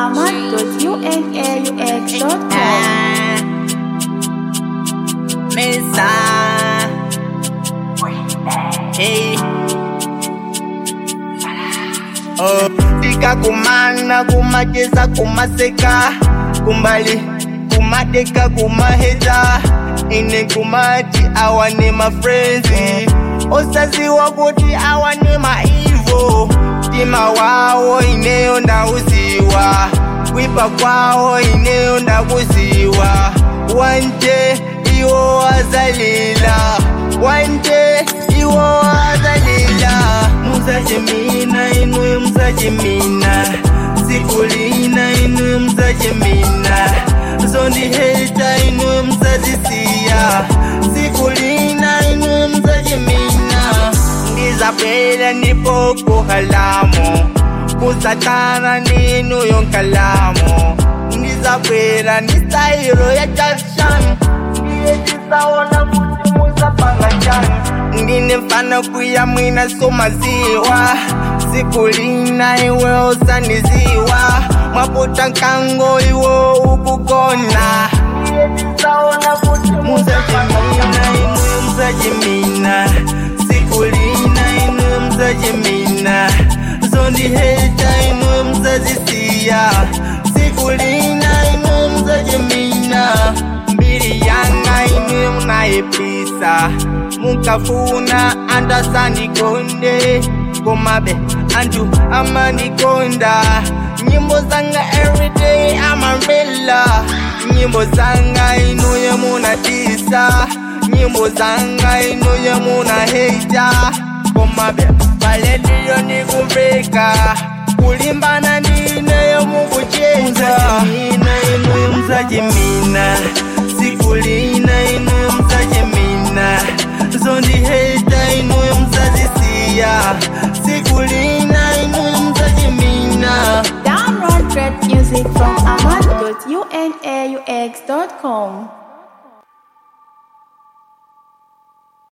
ahmad.unaux.com. Mesa. Hey. Oh, tika kumana kumacheza kumaseka kumbali kumadeka kumaheza ine kumati awane mafrenzi osaziwa kuti awane maivo tima wawo ineyo ndauziwa kwipa kwawo ineyo ndakuziwa wanje iwo azalila wanje iwo azalila muzachimina inwe muzachimina sikulina inwe muzachimina zondiheta inwe muzazisiya sikulina inwe muzachimina ndizapela nipoko halamo kusatana ninu yonkalamu ndizapela ni stairo ya jackson ndiye tisaona kuti musapanga chani ndine mfana kuya mwina somaziwa sikulina iwe usaniziwa mwaputa nkango iwo ukugona ndiye tisaona kuti musachimina inwe musachimina sikulina inwe musachimina zondiheta inwe musazisiya sikulina inwe musachimina mbiri yanga inwe munayepisa mukafuna andasandikonde komabe antu amandikonda nyimbo zanga everyday amambela nyimbo zanga inuye munatisa nyimbo zanga inuye munaheta komabe palediyo nikumveka kulimbana ndineyo mukucheza ina inuye muzachimina sikulina inuye muzachimina zondiheta inuye muzazisiya sikulina inuye muzachimina Download great music from ahmad.unaux.com.